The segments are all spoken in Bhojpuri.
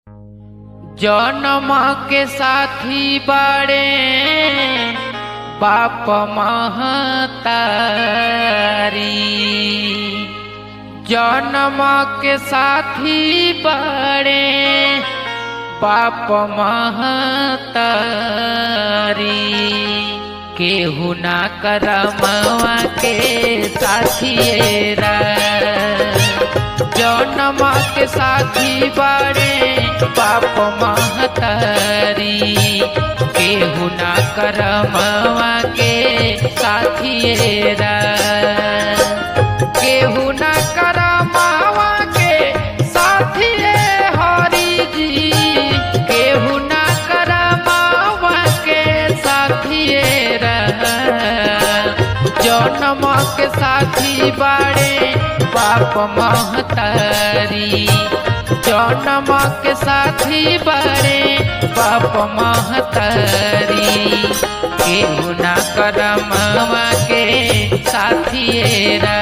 जन्म के साथी बड़े बाप महतारी जन्म के साथी बड़े बाप महतारी केहू ना करमवा के साथिएरा जन्म के साथी बड़े बाप महतारी केहू ना करमवा के साथिएरा केहू ना करमवा के साथिए हरि जी केहू ना करमवा के साथिएरा जन्म के साथी बड़े बाप महतारी जन्म के साथी बड़े बाप महतारी केहू ना करमवा के साथिएरा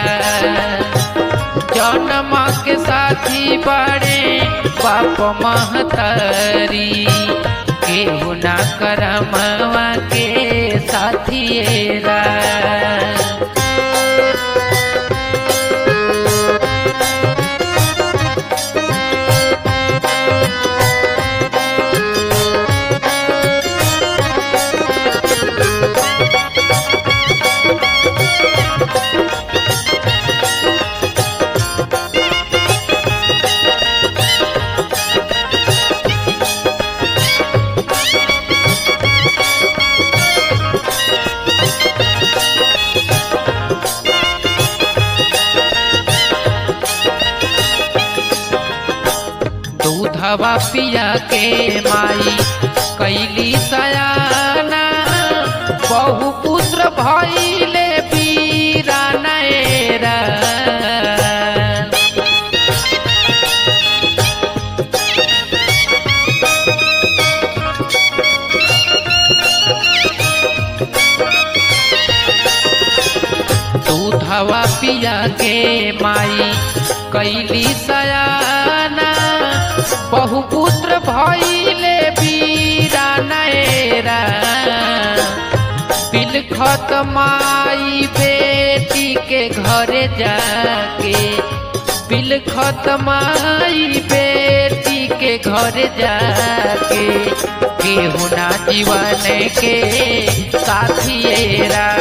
जन्म के साथी बड़े बाप महतारी केहू ना करमवा के साथिएरा दूधवा पिया के माई कैली सयाना बहु पुत्र भैले पीरा नैरा दूधवा पिया के माई कैली सयाना बहुपुत्र भैले बीरा नैरा बिलखत माई बेटी के घरे जाके बिलखत माई बेटी के घरे जाके केहू ना जीवन के साथिएरा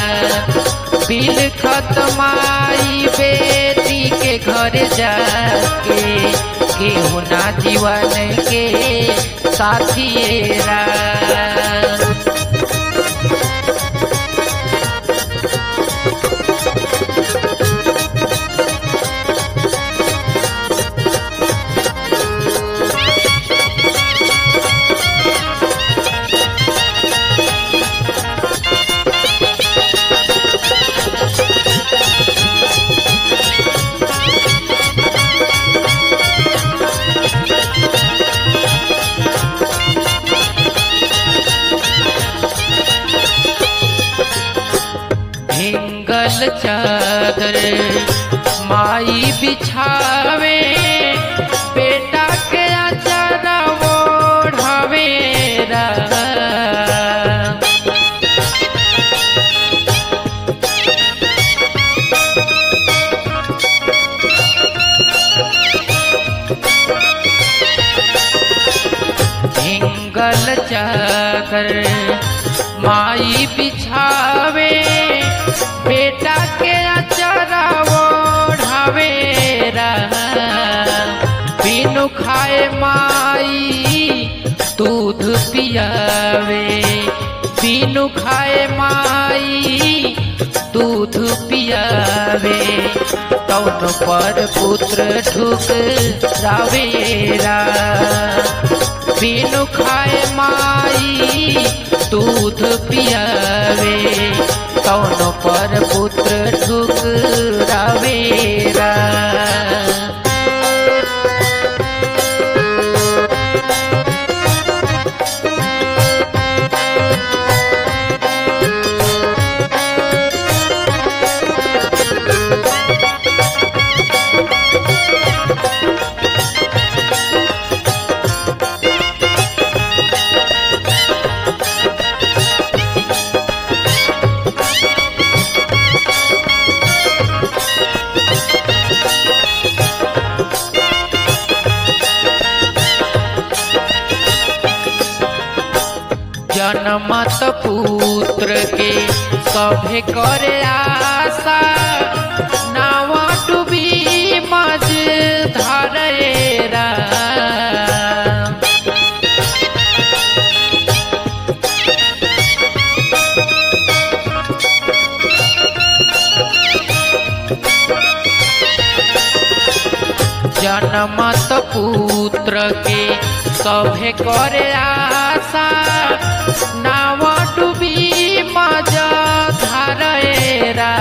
बिलखत माई बेटी के घरे जाके केहू ना जीवन के साथिएरा भिंगल चादर माई बिछावे बेटा के अचारा ओढ़ावे रा। भिंगल चादर माई बिछावे बेटा के अचारा ओढ़ावे रा। बिनु खाए माई दूध पियावे बिनु खाए माई दूध पियावे तौन पर पुत्र ठुक रावेरा बिनु खाए माई दूध पियावे कौन पर पुत्र ठुकरावेरा जनमत पुत्र के सभे करे आशा नाव डूबी मज धरेरा जनमत पुत्र के सभे करे आशा नाव डूबी मज धरेरा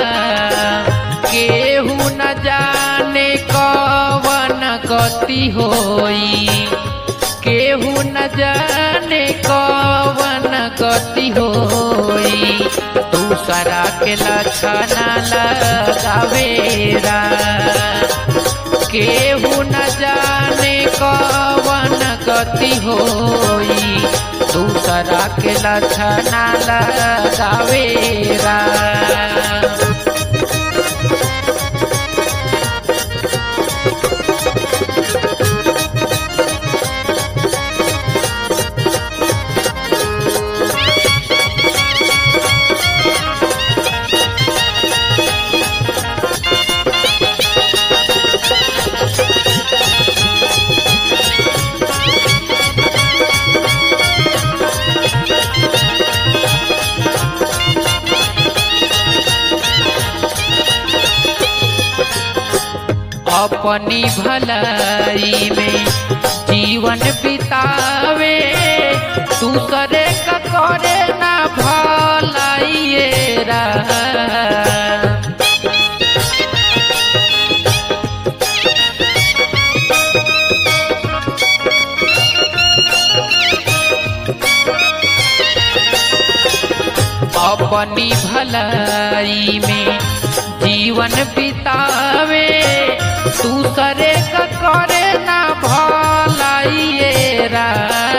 केहू न जाने कवन गति होई केहू न जाने कवन गति होई दूसरा के लक्षण लगावेरा केहू न जाने कवन गति होई दूसरा के लक्षण लगावेरा अपनी भलाई में जीवन बितावे दूसरे का करे ना भलाइए रा अपनी भलाई में जीवन बितावे दूसरे का करे ना भलाइए रा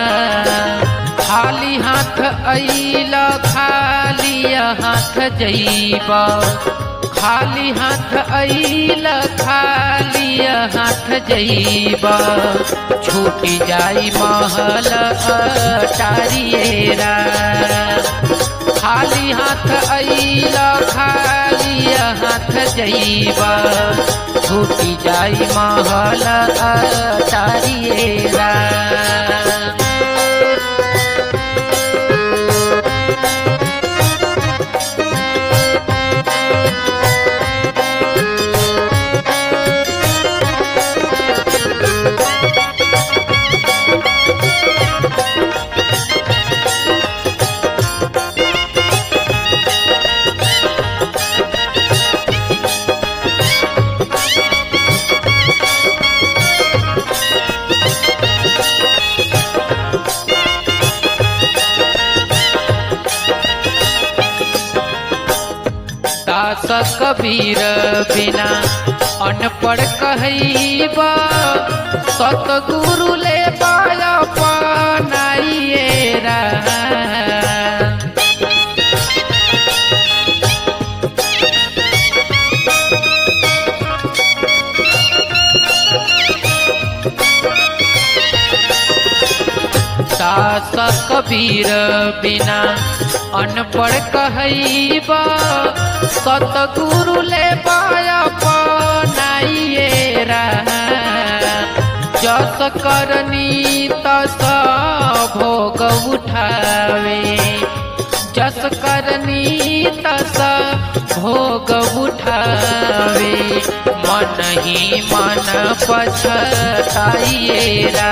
खाली हाथ अइल खाली हाथ जइब खाली हाथ अइल खाली हाथ जइब छूटी जाई महल अटारिएरा खाली हाथ अइल खाली हाथ जइब छूटी जाई महल अटारिएरा दास कबीर बिना अनपढ़ कहैबा सतगुरु ले पाया पनाइएरा दास कबीर बिना अनपढ़ कहैबा सतगुरु ले पाया पनाइएरा जस करनी तस भोग उठावे जस करनी तस भोग उठावे मन ही मन पछताइएरा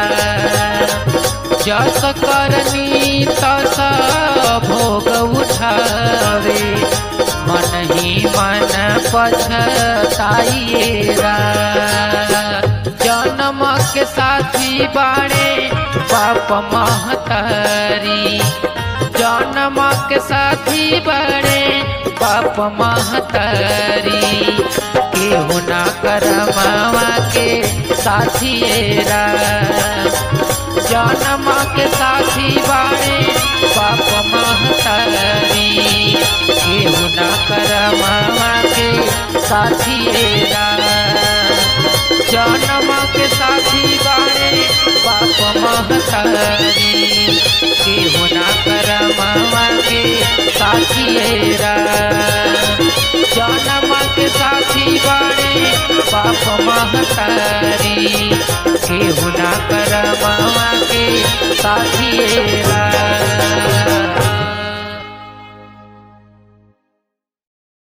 जस करनी तस भोग उठावे मन ही मन पछताइएरा जन्म के साथी बाणे पाप महतारी जन्म के साथी बाणे पाप महतारी केहू ना करमावा के साथिएरा जन्म के साथी बाणे पाप महतारी केहू ना करमावा के साथिएरा जन्म के साथी बाणे पाप महतारी केहू ना करम बाप महतारी केहू ना कर मामा के साथिएरा